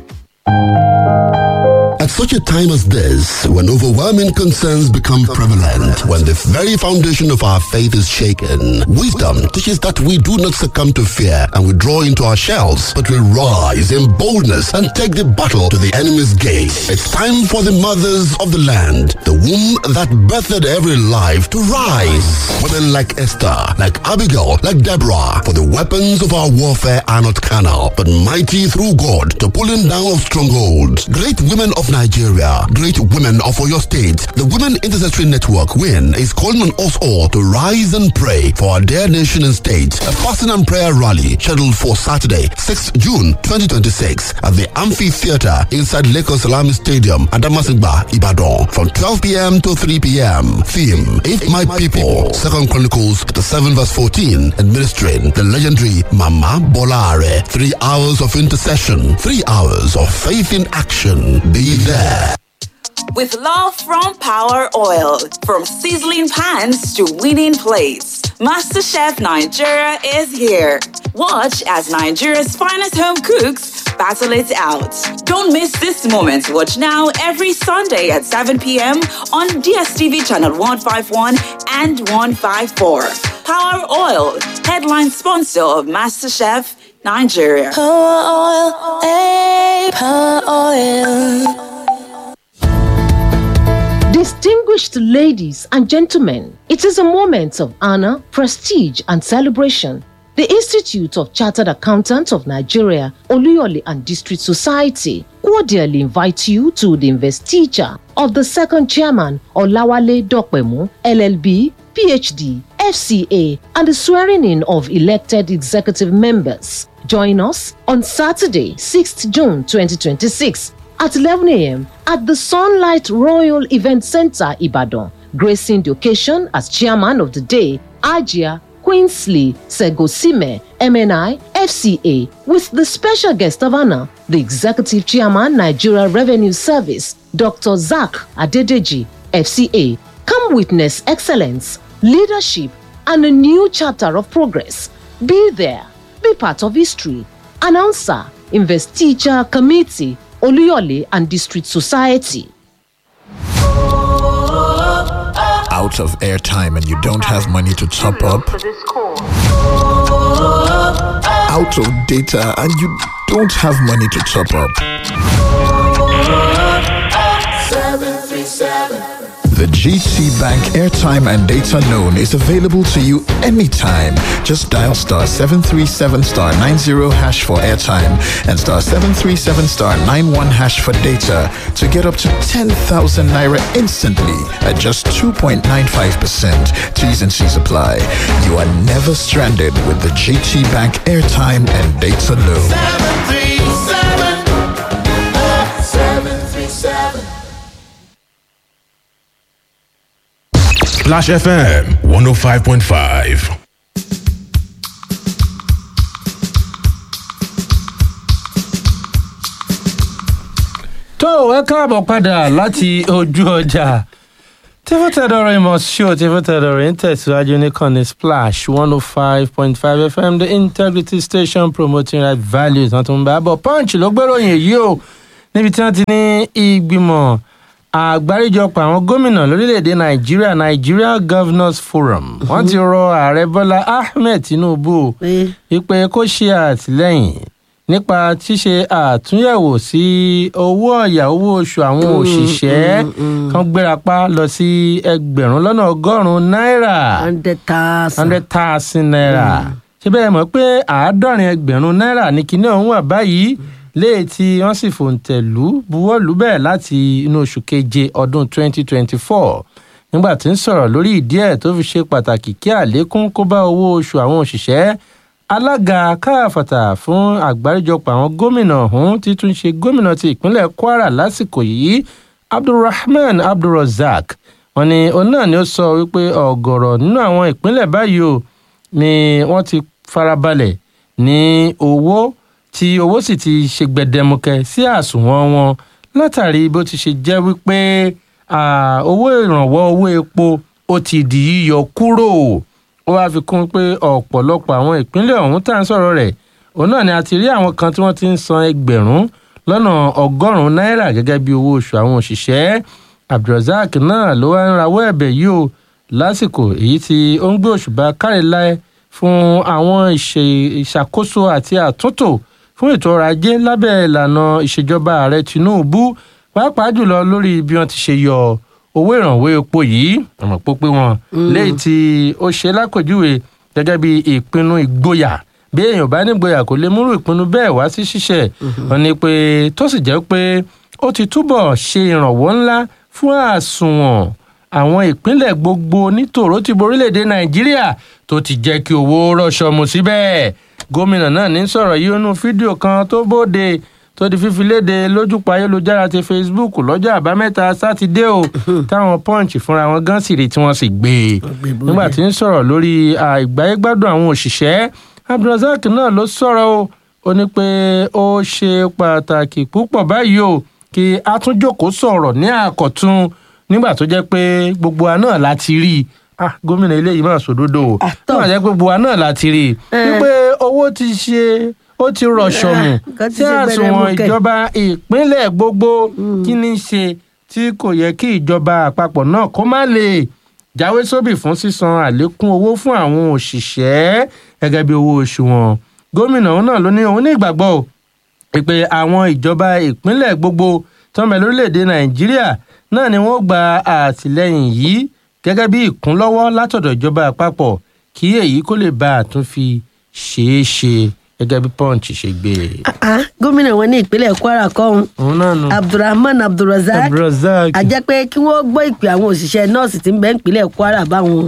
At such a time as this, when overwhelming concerns become prevalent, when the very foundation of our faith is shaken, wisdom teaches that we do not succumb to fear and withdraw into our shells, but we rise in boldness and take the battle to the enemy's gate. It's time for the mothers of the land, the womb that birthed every life, to rise. Women like Esther, like Abigail, like Deborah, for the weapons of our warfare are not carnal, but mighty through God to pulling down of strongholds. Great women of Nigeria, great women of Oyo State, the Women Intercessory Network, WIN, is calling on us all to rise and pray for our dear nation and state. A fasting and prayer rally scheduled for Saturday, 6th June 2026 at the Amphitheater inside Lagos Salami Stadium, Adamasingba, Ibadan, from 12 p.m. to 3 p.m. Theme, If My People, Second Chronicles, the 7 verse 14, administering the legendary Mama Bolare. Three hours of intercession, three hours of faith in action. Be there. With love from Power Oil, from sizzling pans to winning plates, MasterChef Nigeria is here. Watch as Nigeria's finest home cooks battle it out. Don't miss this moment. Watch now every Sunday at 7 p.m. on DSTV channel 151 and 154. Power Oil, headline sponsor of MasterChef Nigeria. Power oil, eh, power oil. Distinguished ladies and gentlemen, it is a moment of honor, prestige, and celebration. The Institute of Chartered Accountants of Nigeria, Oluyole and District Society cordially invite you to the investiture of the second chairman, Olawale Dokpemu, LLB, PhD, FCA, and the swearing in of elected executive members. Join us on Saturday, 6th June 2026 at 11 a.m. at the Sunlight Royal Event Center, Ibadan, gracing the occasion as chairman of the day, Ajia Queensley Segosime, MNI, FCA, with the special guest of honor, the executive chairman, Nigeria Revenue Service, Dr. Zach Adedeji, FCA. Come witness excellence, leadership, and a new chapter of progress. Be there, be part of history. Announcer, Investiture Committee, Oluyole and District Society. Out of airtime and you don't have money to top up? Out of data and you don't have money to top up? The GT Bank airtime and data loan is available to you anytime. Just dial star 737 star 90 hash for airtime and star 737 star 91 hash for data to get up to 10,000 naira instantly at just 2.95%. T's and C's apply. You are never stranded with the GT Bank airtime and data loan. Splash FM 105.5. tó ẹ káàbọ̀ padà láti ojú ọjà tífútẹ̀dọ̀rọ̀ ìmọ̀ ṣó tífútẹ̀dọ̀rọ̀ ń tẹ̀síwájú nìkànnì splash one oh five point five fm the integrity station promoting right values wọn tún ń bá bọ̀ punch ló gbéròyìn èyí o níbi tí wọ́n ti ní ìgbìmọ̀ àgbáríjọpọ̀ àwọn gómìnà lórílẹ̀‐èdè nàìjíríà nigeria governors forum wọ́n ti rọ ààrẹ bọ́lá ahmed tinubu wípé kó ṣe àtìlẹ́yìn nípa ṣíṣe àtúnyẹ̀wò sí owó ọ̀yà owó oṣù àwọn òṣìṣẹ́ kan gbérapá lọ sí ẹgbẹ̀rún lọ́nà ọgọ́rùn-ún náírà hundred thousand. hundred thousand naira ṣé bẹ́ẹ̀ mọ̀ pé àádọ́rin ẹgbẹ̀rún náírà ní kinní ọ̀hún wà báyìí léè tí wọ́n sì fòǹtẹ̀ lù buwọ́lù bẹ́ẹ̀ láti inú oṣù keje ọdún twenty twenty four nígbà tí ń sọ̀rọ̀ lórí ìdí ẹ̀ tó fi ṣe pàtàkì kí àlékún kó bá owó oṣù àwọn òṣìṣẹ́ alága káàfàtà fún àgbáríjọpọ̀ àwọn gómìnà ọ̀hún ti tún ṣe gómìnà ti ìpínlẹ̀ kwara lásìkò yìí abdulrahman abdulrozak wọn ni òun náà ni ó sọ wípé ọ̀gọ̀rọ̀ nínú àwọn ìpínlẹ̀ báyìí o ni wọ́n ti farabalẹ̀ ní owó tí owó sì ti ṣe gbẹdẹmukẹ sí àsùnwọ̀n wọn látàrí bó ti ṣe jẹ́ wípé owó ìrànwọ́ owó epo ó ti di yíyọ kúrò ó wáá fi kún pé ọ̀pọ̀lọpọ̀ àwọn ìpínlẹ̀ ọ̀hún tá à ń sọ̀rọ̀ rẹ̀ òun náà ni a ti rí àwọn kan tí wọ́n ti ń san ẹgbẹ̀rún lọ́nà ọgọ́rùn-ún náírà gẹ́gẹ́ bí owó oṣù àwọn òṣìṣẹ́ abdulrasaq náà ló wá ń rawọ́ ẹ̀bẹ̀ yìí o lásìkò èyí tí ó ń gbé òṣùbà kárí láé fún àwọn ìṣàkóso àti àtúntò fún ètò ọrọ̀ ajé lábẹ́ ìlànà ìṣèjọba ààrẹ tinubu pàápàá jùlọ lórí bí wọ́n ti ṣe yọ owó ìrànwọ́ epo yìí ọmọ pópé wọn léyìí tí ó ṣe lákòjúwe gẹ́gẹ́ bí ìpinnu ìgboyà bí èèyàn bá ní ìgboyà kò lè múrù ìpinnu bẹ́ẹ̀ wá sí ṣíṣe wọn ni pé tó sì jẹ́ pé ó ti túbọ̀ ṣe ìrànwọ́ ńlá fún àsùnwọ̀n àwọn ìpínlẹ̀ gbogbo nítòró ti borílẹ̀‐èdè nàìjíríà tó ti jẹ́ kí owó rọ̀ṣọ̀ mu síbẹ̀ gómìnà náà ní sọ̀rọ̀ yìí nínú fídíò kan tó bóde tó di fífi léde lójúpa ayélujára ti facebook lọ́jọ́ àbámẹ́ta sátidé o táwọn punch fúnra wọn gan sì rí tí wọ́n sì gbé e nígbà tí ń sọ̀rọ̀ lórí ìgbáyégbádùn àwọn òṣìṣẹ́ abdulrasaq náà ló sọ̀rọ̀ o ó ní pé ó ṣe pàtàkì púpọ̀ báyìí o kí a tún jókòó sọ̀rọ̀ ní àkọ́tún nígbà tó jẹ́ pé gbogbo wa náà láti rí i ah gómìnà eléyìí máa sòdodo o nígbà tó jẹ́ pé gbogbo wa náà láti rí i wípé owó ti ṣe ó ti rọ̀ṣọ̀mù tí àsùnwọ̀n ìjọba ìpínlẹ̀ gbogbo kí ní ṣe tí kò yẹ kí ìjọba àpapọ̀ náà kó má lè jáwé sóbì fún sísan àlékún owó fún àwọn òṣìṣẹ́ gẹ́gẹ́ bí owó oṣù wọn gómìnà òun náà ló ní òun ní ìgbàgbọ́ pé àwọn ìjọba ìpínlẹ̀ gbogbo tó ń bẹ lórílẹ̀‐èdè nàìjíríà náà ni wọ́n gba àtìlẹ́yìn yìí gẹ́gẹ́ bí ìkúnlọ́wọ́ látọ̀dọ̀ ìjọba àpapọ̀ kí èyí kó lè bá a tún fi ṣeé ṣe gẹ́gẹ́ bí punch ṣe gbé e. gómìnà wọn ní ìpínlẹ̀ kwara kọ́hún òun náà nù. abdulrahman abdulrasaq abdulrasaq. àjẹ́ pé kí wọ́n gbọ́ ìpè àwọn òṣìṣẹ́ nọ́ọ̀sì tí ń bẹ ìpínlẹ̀ kwara báwọn.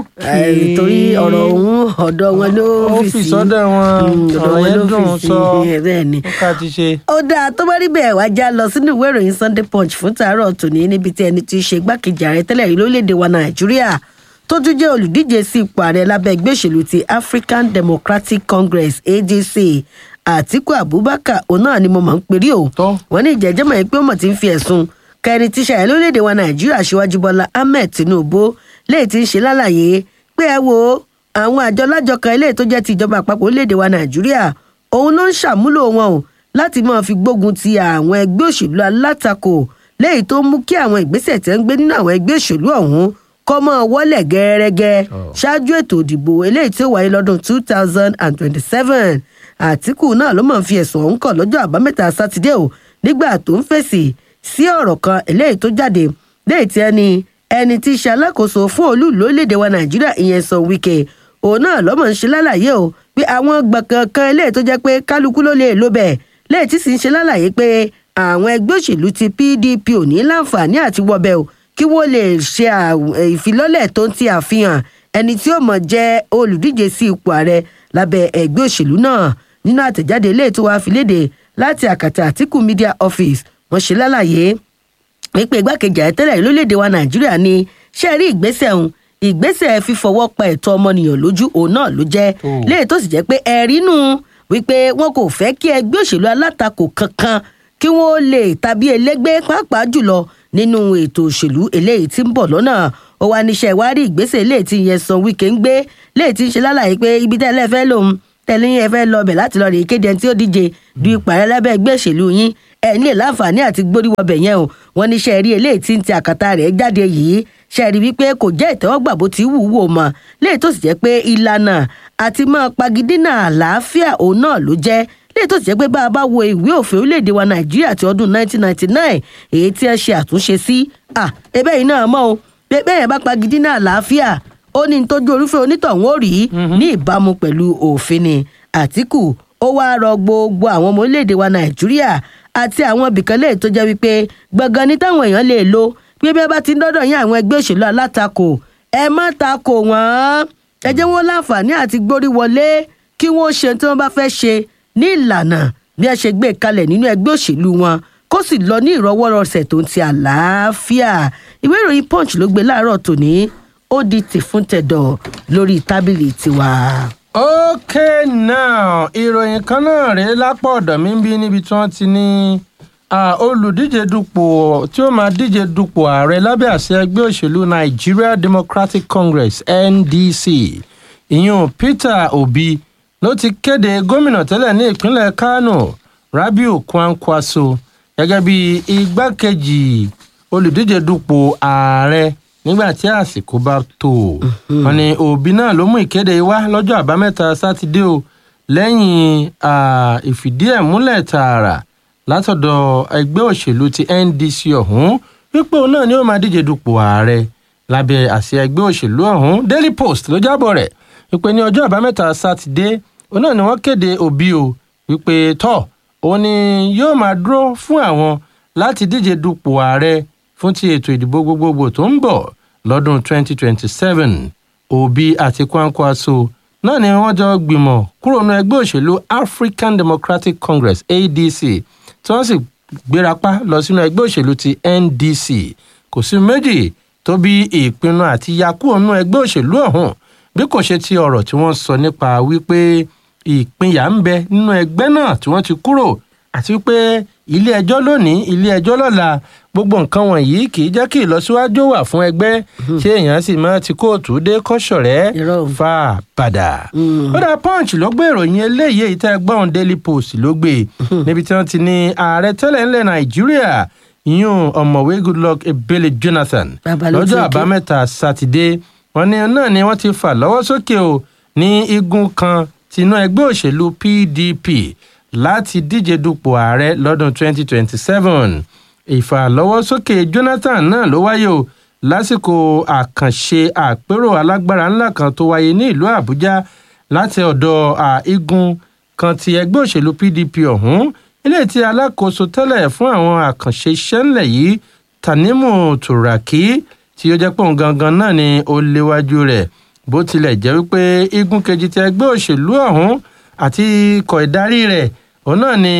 ókè torí ọ̀rọ̀ ọ̀hún ọ̀dọ̀ wọn ló ó fi fi sí. sọ́dọ̀ wọn Mm, ọ̀rọ̀ yẹn ló dùn fi sọ sí, bẹ́ẹ̀ ni. ó ká ti ṣe. ó dáa tó bá rí bẹ́ẹ̀ wá já lọ sínú ìwé ìròyìn sunday punch fún tàárọ̀ tòní níbi tí ẹni tí í ṣe igbákejì ààrẹ tẹ́lẹ̀ rí lórílẹ̀‐èdè wa nàìjíríà tó tún jẹ́ olùdíje sí ipò ààrẹ lábẹ́ ẹgbẹ́ òṣèlú ti african democratic congress adc àtiku abubakar òun náà ni mo mọ̀ ń perí o wọ́n ní ìjẹ́jẹ́ mọ̀ pé ó mọ̀ ti ń fi ẹ̀sùn kẹrin tí ṣàyẹ̀ lórílẹ̀‐èdè wa nàìjíríà aṣíwájú bọ́lá ahmed tinubu léyìí tí ń ṣe lálàyé pé ẹ wo àwọn àjọ lájọ kan eléyìí tó jẹ́ ti ìjọba àpapọ̀ orílẹ̀‐èdè wa nàìjíríà òun ló ń ṣàmúlò wọn o láti máa fi gbógun ti àwọn ẹgbẹ́ òṣèlú alátakò léyìí tó mú kí àwọn ìgbésẹ̀ tẹ́ ń gbé nínú àwọn ẹgbẹ́ òṣèlú ọ̀hún kọ́ mọ́ wọlé gẹ́rẹ́gẹ́ ṣáájú ètò ìdìbò eléyìí tí ó wáyé lọ́dún two thousand and twenty-seven àtìkù náà ló mọ̀ fi ẹ̀sùn ọ̀hún kàn lọ́jọ́ àbámẹ́ta sátidé o nígbà tó ń fèsì sí ọ̀rọ̀ kan eléyìí tó jáde léyìí tí ẹni ẹni tí í ṣe alákòóso fún olú lórílẹ̀‐èdè wa nàìjíríà ìyẹn sọ wíkẹ́ òun náà lọ́mọ̀ ń ṣe lálàyé o pé àwọn gbọ̀ngàn kan eléyìí tó jẹ́ pé kálukú ló lè lò bẹ́ẹ̀ léyìí tí sì ń ṣe lálàyé pé àwọn ẹgbẹ́ òṣèlú ti pdp ò ní láǹfààní àti wọbẹ̀ o kí wọ́n lè ṣe àw- eh, ìfilọ́lẹ̀ tó ń ti àfihàn ẹni tí ó mọ̀ jẹ́ olùdíje sí ipò ààrẹ lábẹ́ ẹgbẹ́ òṣèlú náà nínú àtẹ̀jáde eléyìí tó wàá fi léde láti àkàtà àtìkù media office wọ́n ṣe lálàyé wípé igbákejì ààrẹ tẹ́lẹ̀ rí lórílẹ̀‐èdè wa nàìjíríà ni ṣe rí ìgbésẹ̀ ọ̀hún ìgbésẹ̀ fífọwọ́ pa ẹ̀tọ́ ọmọnìyàn lójú òun náà ló jẹ́ léyìí tó sì jẹ́ pé ẹ̀rí nù wípé wọn kò fẹ́ kí ẹgbẹ́ òṣèlú alátakò kankan kí wọ́n lè tàbí elégbé pàápàá jùlọ nínú ètò òṣèlú eléyìí tí ń bọ̀ lọ́nà ó wá níṣẹ́ ìwádìí ìgbésẹ̀ eléyìí tí yẹn san wíkẹ́ ń gbé léyìí tí ń ṣe lálàyé pé ibi tẹ́lẹ̀ fẹ́ lòun tẹ̀lé yẹn fẹ́ lọ bẹ̀ láti lọ rè kéde ẹni tí ó díje du ipò ààrẹ lábẹ́ ẹgbẹ́ òṣèlú yín ẹ̀ ní láǹfààní àti gbóríwọbẹ̀ yẹn o wọ́n ní ṣe rí eléyìí tí ń ti àkàtà rẹ̀ jáde yìí ṣe rí wípé kò jẹ́ ìtẹ́wọ́gbà bó ti wù wò mọ́ léyìí tó sì jẹ́ pé ìlànà àti máa pagidínà àlàáfíà òun náà ló jẹ́ léyìí tó sì jẹ́ pé bá a bá wo ìwé òfin orílẹ̀-èdè wa nàìjíríà ti ọdún 1999 èyí tí ẹ ṣe àtúnṣe sí à ebe yìí náà mọ́ o pé bẹ́ẹ̀ bá pagidínà àlàáfíà ó ní tójú orúfẹ́ onítọ̀hún ó rí ní ìbámu pẹ̀lú òfin ni àtìkù ó wáá rọ gbogbo àwọn ọmọ orílẹ̀-èdè wa nàìjíríà àti àwọn ibìkan lè tó jẹ́ wípé gbọ̀ngàn ní táwọn èèyàn lè lo pé bí ẹ bá ti ń dọ́dọ̀ yín àwọn ẹgbẹ́ òṣèlú alátakò ẹ má takò wọ́n ẹ jẹ́ wọ́n láǹfààní àti gbórí wọlé kí wọ́n ṣe tí wọ́n bá fẹ́ ṣe ní ìlànà bí ẹ ṣe gbé kalẹ̀ nínú ẹgbẹ́ òṣèlú wọn kó sì lọ ní ìrọwọ́rọsẹ̀ tó ń ti àlàáfíà ìwé ìròyìn punch ló gbé láàárọ̀ tòní ó di tìfún tẹ̀dọ̀ lórí tábìlì tiwa. okay now ìròyìn kan náà rèé lápá ọ̀dọ̀ mi ń bí níbi tí wọ́n ti ní olùdíje dupò tí ó máa díje dupò ààrẹ lábẹ́ àṣẹ ẹgbẹ́ òṣèlú nigeria democratic congress ndc ìyún peter obi ló ti kéde gómìnà tẹ́lẹ̀ ní ìpínlẹ̀ kano rabiu kwankwaso gẹ́gẹ́ bí igbákejì olùdíje dupò ààrẹ nígbà tí àsìkò bá tó wọn ni òbí náà ló mú ìkéde wá lọ́jọ́ àbámẹ́ta sátidé o lẹ́yìn ìfìdí ẹ̀ múlẹ̀ tààrà látọ̀dọ̀ ẹgbẹ́ òṣèlú ti ndc ọ̀hún wípé òun náà ni ó máa díje dupò ààrẹ lábẹ́ àṣẹ ẹgbẹ́ òṣèlú ọ̀hún daily post ló jábọ̀ rẹ̀ wípé ní ọjọ́ àbámẹ́ta sátidé òun náà ni wọ́n kéde òbí o wípé tọ́ òun ni yóò máa dúró fún àwọn láti díje dupò ààrẹ fún ti ètò ìdìbò gbogbogbò tó ń bọ̀ lọ́dún 2027 òbí àti kwankwaso náà ni wọ́n jọ gbìmọ̀ kúrò ní ẹgbẹ́ òṣèlú african democratic congress adc tí wọ́n sì gbérapá lọ sínú ẹgbẹ́ òṣèlú ti ndc kò sí méjì tó bí ìpinnu àti yakúrò nínú ẹgbẹ́ òṣèlú ọ̀hún bí kò ṣe ti ọ̀rọ̀ tí wọ́n sọ nípa wípé ìpínyà ń bẹ nínú ẹgbẹ́ náà tí wọ́n ti kúrò àti wípé ilé ẹjọ́ lónìí ilé ẹjọ́ lọ́la gbogbo nǹkan wọ̀nyí kì í jẹ́ kí ìlọsíwájú wà fún ẹgbẹ́ ṣé èèyàn sì máa ti kóòtù dé kọ́sọ̀rẹ́ fà padà. ó dá punch ló gbé ìròyìn eléyìí èyí tẹ́ gbọ́n daily post ló gbé níbi tí wọ́n ti ní ààrẹ tẹ́lẹ̀ ńlẹ̀ nàìjíríà yún ọ̀mọ̀wé goodluck ebele jonathan lọ́jọ́ àbámẹ́ta sátidé wọn ní náà ni wọ́n ti fà lọ́wọ́ sókè o ní igun kan tinú ẹgbẹ́ òṣèlú pdp láti díje dupò ààrẹ lọ́dún 2027 ìfàlọ́wọ́sókè jonathan náà ló wáyé o lásìkò àkànṣe àpérò alágbára ńlá kan tó wáyé ní ìlú àbújá láti ọ̀dọ̀ igun kan ti ẹgbẹ́ òṣèlú pdp ọ̀hún ilé tí alákòóso tẹ́lẹ̀ fún àwọn àkànṣe iṣẹ́ ńlẹ̀ yìí tanimu turaki tí ó jẹ́ pé òun gangan náà ni ó léwájú rẹ̀ bó tilẹ̀ jẹ́ wípé igun kejì ti ẹgbẹ́ òṣèlú ọ̀hún àti ikọ̀ ìdarí rẹ̀ òun náà ni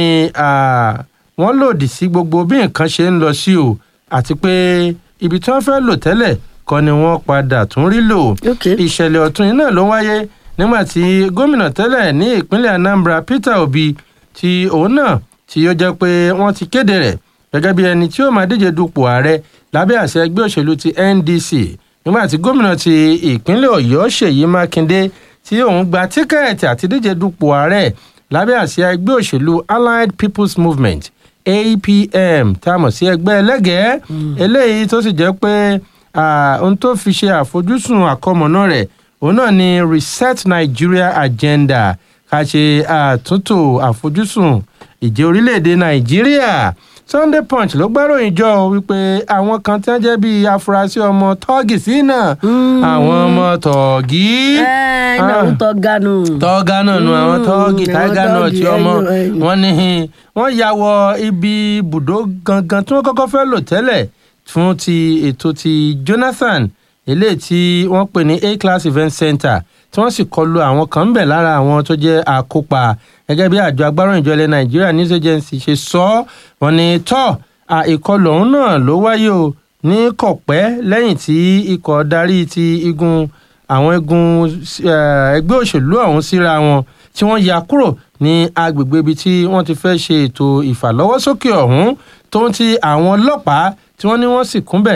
wọ́n lòdì sí gbogbo bí nǹkan ṣe ń lọ sí o àti pé ibi tí wọ́n fẹ́ lò tẹ́lẹ̀ kọ́ ni wọ́n padà tún rí lò ìṣẹ̀lẹ̀ ọ̀tún yìí náà ló wáyé nígbà tí gómìnà tẹ́lẹ̀ ní ìpínlẹ̀ anambra peter obi tí òun náà tí ó jẹ́ pé wọ́n ti kéde rẹ̀ gẹ́gẹ́ bí ẹni tí ó máa díje dupò ààrẹ lábẹ́ àṣẹ ẹgbẹ́ òṣèlú ti ndc nígbà tí gómìnà ti ìpínlẹ̀ ọ̀yọ́ ṣèyí mákindé tí òun gba tíkẹ́ẹ̀tì àti díje dupò ààrẹ lábẹ́ àṣẹ ẹgbẹ́ òṣèlú allied people's movement apm tá a mọ̀ sí ẹgbẹ́ ẹlẹ́gẹ̀ẹ́ eléyìí tó sì jẹ́ pé ohun tó fi ṣe àfojúsùn àkọmọ̀nà rẹ̀ òun náà ni reset nigeria agenda ká ṣe àtúntò àfojúsùn ìjẹ́ orílẹ̀-èdè nàìjíríà sunday punch ló gbáròyìn jọ wípé àwọn kan tí wọn jẹ bíi afurasí ọmọ tọọgì sí náà àwọn ọmọ tọọgì. ẹ ẹ náà ń tọ́gánù. tọ́gánù nu àwọn tọ́ọ̀gì táìgà náà tí ọmọ wọn ní wọn ya wọ ibi ibùdó gangan tí wọn kọ́kọ́ fẹ́ lò tẹ́lẹ̀ fún ti ètò ti jonathan eléyìí tí wọ́n pè ní a class event center tí wọ́n sì kọlu àwọn kan ń bẹ̀ lára àwọn tó jẹ́ àkópa gẹ́gẹ́ bí àjọ agbáròyìnjọ ilẹ̀ nàìjíríà news agency ṣe sọ ọ́ wọn ni tọ́ ìkọlù ọ̀hún náà ló wáyé o ní kọ̀pẹ́ lẹ́yìn tí ikọ̀ darí ti igun àwọn igun ẹgbẹ́ òṣèlú ọ̀hún síra wọn tí wọ́n ya kúrò ní agbègbè ibi tí wọ́n ti fẹ́ ṣe ètò ìfàlọ́wọ́sókè ọ̀hún tó ń ti àwọn ọlọ́pàá tí wọ́n ní wọ́n sì kúnbẹ̀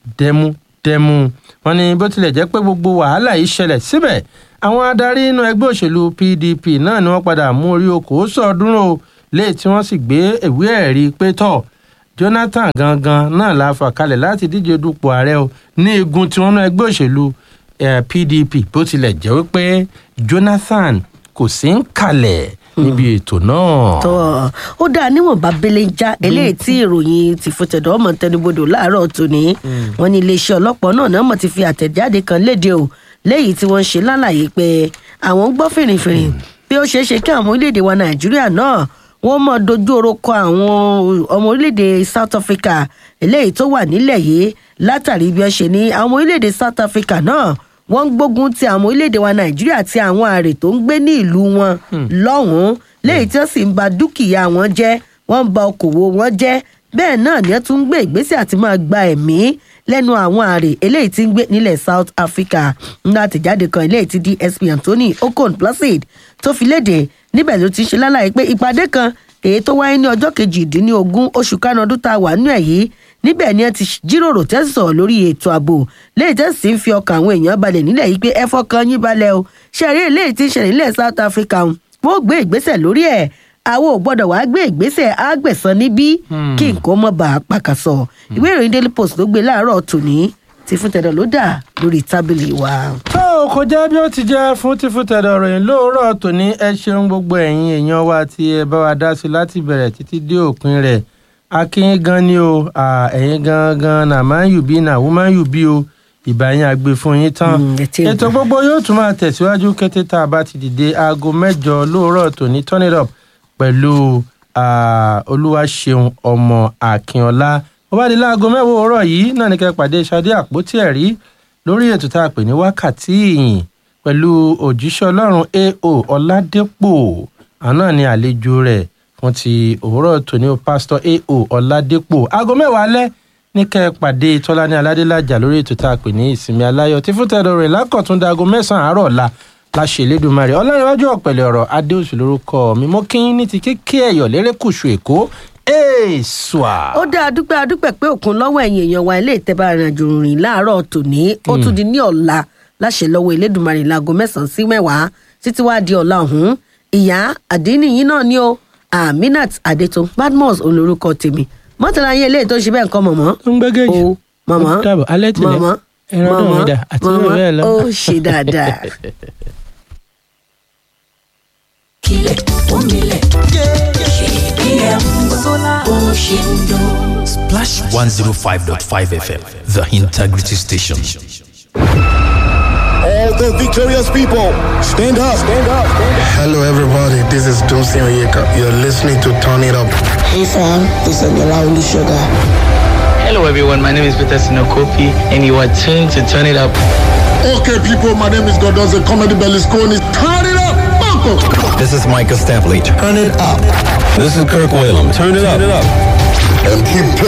dẹmudẹmu wọ́n ní bó tilẹ̀ jẹ́ pé gbogbo wàhálà yìí ṣẹlẹ̀ síbẹ̀ àwọn adarí inú ẹgbẹ́ òṣèlú pdp náà ni wọ́n padà mú orí okòó sọ̀ọ́dúnrún o léè tí wọ́n sì gbé ìwé ẹ̀rí pé tọ̀ jonathan gangan náà la fà kalẹ̀ láti díje dupò ààrẹ o ní igun tí wọ́n ná ẹgbẹ́ òṣèlú eh, pdp bó tilẹ̀ jẹ́ wípé jonathan kò sí ń kalẹ̀ níbi ètò náà. tọ́ ó dáa níwọ̀nba belenja eléyìí tí ìròyìn ti fòtẹ̀dọ̀ ọmọ tẹnubodò láàárọ̀ tòní wọn ní iléeṣẹ́ ọlọ́pàá náà náà mọ̀ ti fi àtẹ̀jáde kan léde o léyìí tí wọ́n ń ṣe lálàyé pé àwọn ń gbọ́ fìrìfìrì pé ó ṣeé ṣe kí àwọn orílẹ̀-èdè wa nàìjíríà náà wọ́n mọ̀ dojú oró kọ àwọn ọmọ orílẹ̀-èdè south africa eléyìí tó wà nílẹ̀ yìí látàrí bí wọ́n ṣe ní àwọn orílẹ̀-èdè south africa náà wọ́n ń gbógun ti àwọn orílẹ̀-èdè wa nàìjíríà àti àwọn àrè tó ń gbé ní ìlú wọn lọ́hùn-ún léyìí tí wọ́n sì ń ba dúkìá wọn jẹ́ wọ́n ń ba okòwò wọn jẹ́ bẹ́ẹ̀ náà ni wọ́n tún ń gbé ìgbésẹ̀ àti máa gba ẹ̀mí lẹ́nu àwọn àrè eléyìí tí ń gbé nílẹ̀ south africa ńlá àtẹ̀jáde kan eléyìí tí dsp anthony okon placid tó fi léde níbẹ̀ ló ti ṣe lálàyé pé ìpàdé kan èyí tó wáyé ní ọjọ́ kejìdínlógún oṣù kánú ọdún tá a wà nínú ẹ̀ yìí níbẹ̀ ni ẹ ti jíròrò tẹ́sí sọ̀rọ̀ lórí ètò ààbò léyìí tẹ́sí ń fi ọkàn àwọn èèyàn balẹ̀ nílẹ̀ yìí pé ẹ fọkàn yín balẹ̀ o ṣe eré eléyìí ti ń ṣẹlẹ̀ nílẹ̀ south africa wọ́n gbé ìgbésẹ̀ lórí ẹ̀ àwọn ò gbọ́dọ̀ wá gbé ìgbésẹ̀ àgbẹ̀sán níbí kí nǹkan mọ̀ bá a pàkàsọ ìwé ìròyìn daily post ló gbé láàárọ̀ tòní ti fún tẹ̀dọ̀ ló dà lórí tábìlì wa. tó o kò jẹ́ bí ó ti jẹ́ fún ti fún tẹ̀dọ̀ ròyìn lóòrọ̀ tòní ẹ ṣeun gbogbo ẹ̀yin èèyàn wa tí ẹ bá wa dá sí láti bẹ̀rẹ̀ títí dé òpin rẹ̀ akínyín gan ni o ẹ̀yin gangan nà máa ń yù bí nà wọ́n máa ń yù bí o ìbá yín àgbè fún yín tán ètò gbogbo yóò tún máa tẹ̀síwájú kété tá a bá ti dìde aago mẹ́jọ lóòrọ̀ tòní turn it up pẹ̀lú olúwaṣeun ọmọ akínọlá bó bá di láago mẹ́wàá òwúrọ̀ yìí náà ní kẹ́ pàdé ṣadé àpótí ẹ̀rí lórí ètò tá a pè ní wákàtí ìyìn pẹ̀lú òjíṣẹ́ ọlọ́run ao ọ̀làdẹ́pọ̀ àná ní àlejò rẹ̀ fún ti òwúrọ̀ tòní o pásítọ̀ ao ọ̀làdẹ́pọ̀ aago mẹ́wàá alẹ́ ní kẹ́ pàdé tọ́lání aládélájà lórí ètò tá a pè ní ìsinmi aláyọ̀ tí fún tẹ̀dọ̀ rẹ̀ lákọ̀tún dago mẹ́sàn-án àárọ̀ ọ̀la láṣẹ elédùnmarè ọlọ́rinwájú ọ̀pẹ̀lẹ̀ ọ̀rọ̀ adéòsù lórúkọ mi mọ́ kí ní ti kéké ẹ̀yọ̀ lérékùṣù èkó èèṣùà. ó dá adúpẹ́ adúpẹ́ pé òkun lọ́wọ́ ẹ̀yìn èèyàn wa ilé ìtẹ́bà ìrìnàjò rìn láàárọ̀ tòní ó tún di ní ọ̀la láṣẹ lọ́wọ́ elédùnmarè láago mẹ́sàn-án sí mẹ́wàá títí wá di ọ̀la ọ̀hún ìyá àdínníyìn náà ni ó aminat adétun badmus olórúkọ tèmi mọ́tàlá yẹn eléyìí tó ṣe bẹ́ẹ̀ nǹkan mọ̀mọ́. ń gbẹ́gẹ́jì o mọ̀mọ́ dàbọ̀ alẹ́ tilẹ̀ mọ̀mọ́ ẹran náà mi dà àti bẹ́ẹ̀ bẹ́ẹ̀ lọ. ó ṣe dáadáa. kílẹ̀ onílẹ̀ ṣèbílẹ̀ sólà ó ṣe ń dún. Splash 105.5 FM, the integrity station. All the victorious people, stand up, stand up, stand up. Hello, everybody. This is Dunsin Oyeka. You're listening to Turn It Up. Hey, fam. This is Olaoli Sugar. Hello, everyone. My name is Peter Sinokopi, and you are tuned to Turn It Up. Okay, people, my name is Godonze Comedy Berlusconi. Turn it up, Marco. This is Micah Stampley. Turn it up. This is Kirk Whalum. Turn it up. And keep